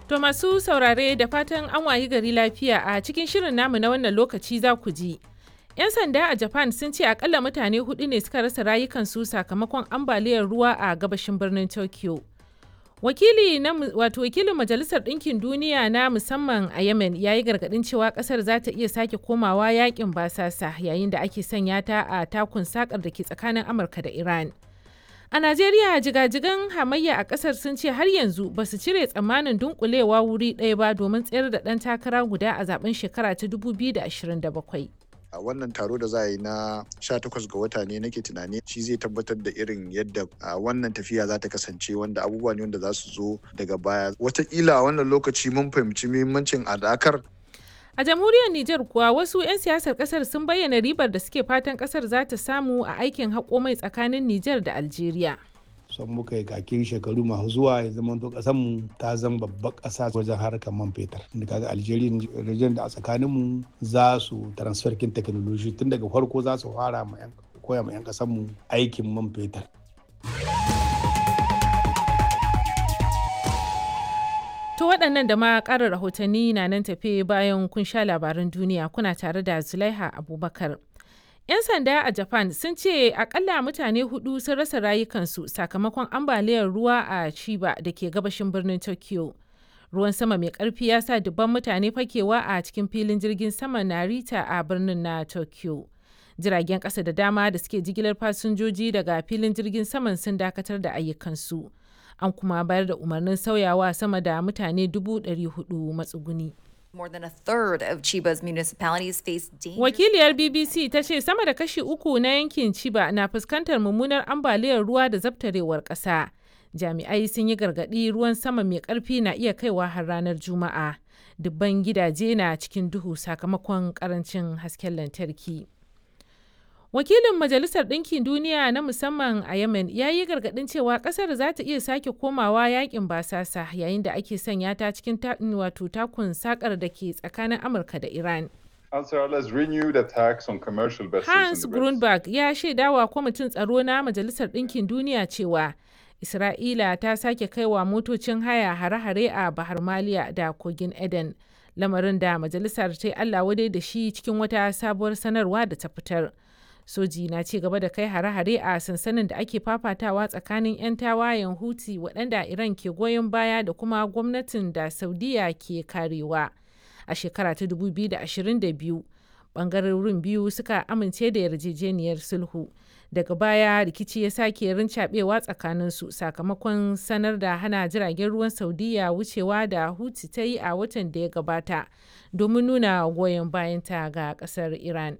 To masu saurare da fatan an wayi gari lafiya a cikin shirin namu na wannan lokaci za ku ji. 'Yan sanda a Japan sun ce akalla mutane hudu ne suka rasa rayukansu sakamakon ambaliyar ruwa a gabashin birnin Tokyo. Wakili na wato wakilin Majalisar Ɗinkin Duniya na musamman a Yemen ya yi gargaɗin cewa ƙasar za ta iya sake komawa yakin basasa yayin da ake sanya ta a takun sakar da ke tsakanin Amurka da Iran. A Najeriya jigajigan hamayya a ƙasar sun ce har yanzu ba su cire tsammanin dunkulewa wuri ɗaya ba domin tsayar da ɗan takara guda a zaben shekara ta 2027. a wannan taro da za a yi na 18 ga wata ne nake tunani shi zai tabbatar da irin yadda wannan tafiya za ta kasance wanda abubuwa ne wanda za su zo daga baya watakila a wannan lokaci mun fahimci muhimmancin adakar A jamhuriyar Nijar kuwa wasu 'yan siyasar kasar sun bayyana ribar da suke fatan kasar za ta samu a aikin haƙo mai tsakanin Nijar da Algeria. son muka yi kakin shekaru masu zuwa ya zama to kasan mu ta zama babbar kasa wajen harkar man fetur da kaga Algeria region da a tsakanin mu za su transfer kin technology tun daga farko za su fara ma yan koya ma yan kasan mu aikin man fetur To waɗannan da ma ƙarin rahotanni na nan tafe bayan kun sha labaran duniya kuna tare da Zulaiha Abubakar. 'Yan sanda a Japan sun ce akalla mutane hudu sun rasa rayukansu sakamakon ambaliyar ruwa a Chiba da ke gabashin birnin Tokyo. Ruwan sama mai karfi ya sa dubban mutane fakewa a cikin filin jirgin sama Narita a birnin na Tokyo. Jiragen ƙasa da dama da suke jigilar fasinjoji daga filin jirgin saman sun dakatar da ayyukansu. An kuma bayar da umarnin sauyawa sama da mutane dubu ɗari hudu matsuguni. More than a third of Chiba's municipalities face dangerous Wakiliyar BBC ta ce sama da kashi uku na yankin Chiba na fuskantar mummunar ambaliyar ruwa da zabtarewar ƙasa. Jami'ai sun yi gargaɗi ruwan sama mai ƙarfi na iya kaiwa har ranar Juma'a. Dubban gidaje na cikin duhu sakamakon ƙarancin hasken lantarki. Wakilin Majalisar Ɗinkin Duniya na musamman a Yemen ya yi gargaɗin cewa ƙasar za ta iya sake komawa yakin basasa yayin da ake sanya ta cikin wato takun sakar da ke tsakanin Amurka da Iran. Ansarallah's renewed attacks on commercial vessels Hans in the West. Grunberg ya shaidawa kwamitin tsaro na Majalisar Ɗinkin Duniya cewa Isra'ila ta sake kaiwa motocin haya hare-hare a Bahar Maliya da Kogin Eden, lamarin da majalisar ta yi Allah wadai da shi cikin wata sabuwar sanarwa da ta fitar. Soji na ci gaba da kai hare-hare a sansanin da ake fafatawa tsakanin 'yan tawayen Houthi waɗanda Iran ke goyon baya da kuma gwamnatin da Saudiya ke karewa. A shekara ta 2022, ɓangarorin biyu suka amince da yarjejeniyar sulhu. Daga baya rikici ya sake rincaɓewa tsakaninsu sakamakon sanar da hana jiragen ruwan Saudiya wucewa da Houthi ta yi a watan da ya gabata domin nuna goyon bayanta ga ƙasar Iran.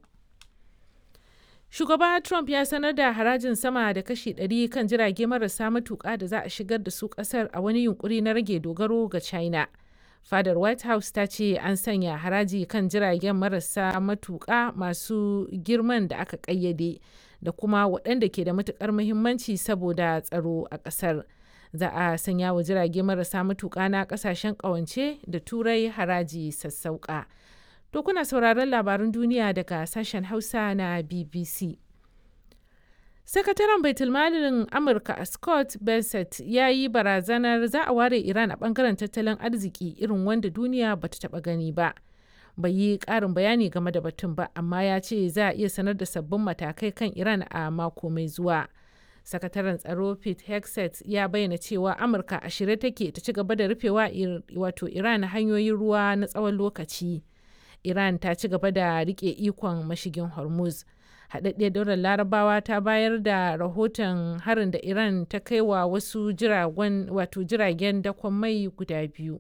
Shugaba Trump ya sanar da harajin sama da kashi 100 kan jirage marasa matuƙa da za a shigar da su ƙasar a wani yunkuri na rage dogaro ga China. Fadar White House ta ce an sanya haraji kan jiragen marasa matuƙa masu girman da aka ƙayyade da kuma waɗanda ke da matuƙar muhimmanci saboda tsaro a ƙasar. Za a sanya wa jirage marasa matuƙa na ƙasashen ƙawance da turai haraji sassauƙa. To kuna sauraron labarun duniya daga sashen Hausa na BBC. Sakataren Baitulmalin Amurka Scott Bessent ya yi barazanar za a ware Iran a bangaren tattalin arziki irin wanda duniya ba ta taɓa gani ba. Bai yi ƙarin bayani game da batun ba, amma ya ce za a iya sanar da sabbin matakai kan Iran a mako mai zuwa. Sakataren tsaro Pete Hegseth ya bayyana cewa Amurka a shirye take ta ci gaba da rufewa wato Iran hanyoyin ruwa na tsawon lokaci. Iran ta ci gaba da rike ikon mashigin Hormuz. Haɗaɗɗiyar daular Larabawa ta bayar da rahoton harin da Iran ta kai wa wasu jiragen wato jiragen dakon mai guda biyu.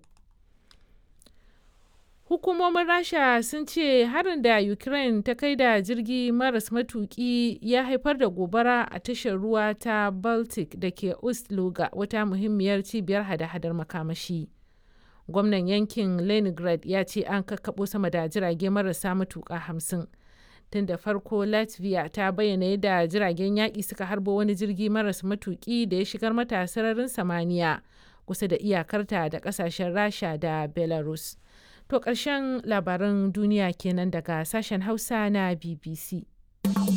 Hukumomin Rasha sun ce harin da Ukraine ta kai da jirgi maras matuki ya haifar da gobara a tashar ruwa ta Baltic da ke Ust-Luga wata muhimmiyar cibiyar hada-hadar makamashi. gwamnan yankin leningrad ya ce an kakkaɓo sama da jirage marasa matuƙa hamsin tun da farko latvia ta bayyana yadda jiragen yaƙi suka harbo wani jirgi maras matuƙi da ya shigar mata sararin samaniya kusa da iyakarta da ƙasashen rasha da belarus to ƙarshen labaran duniya kenan daga sashen hausa na bbc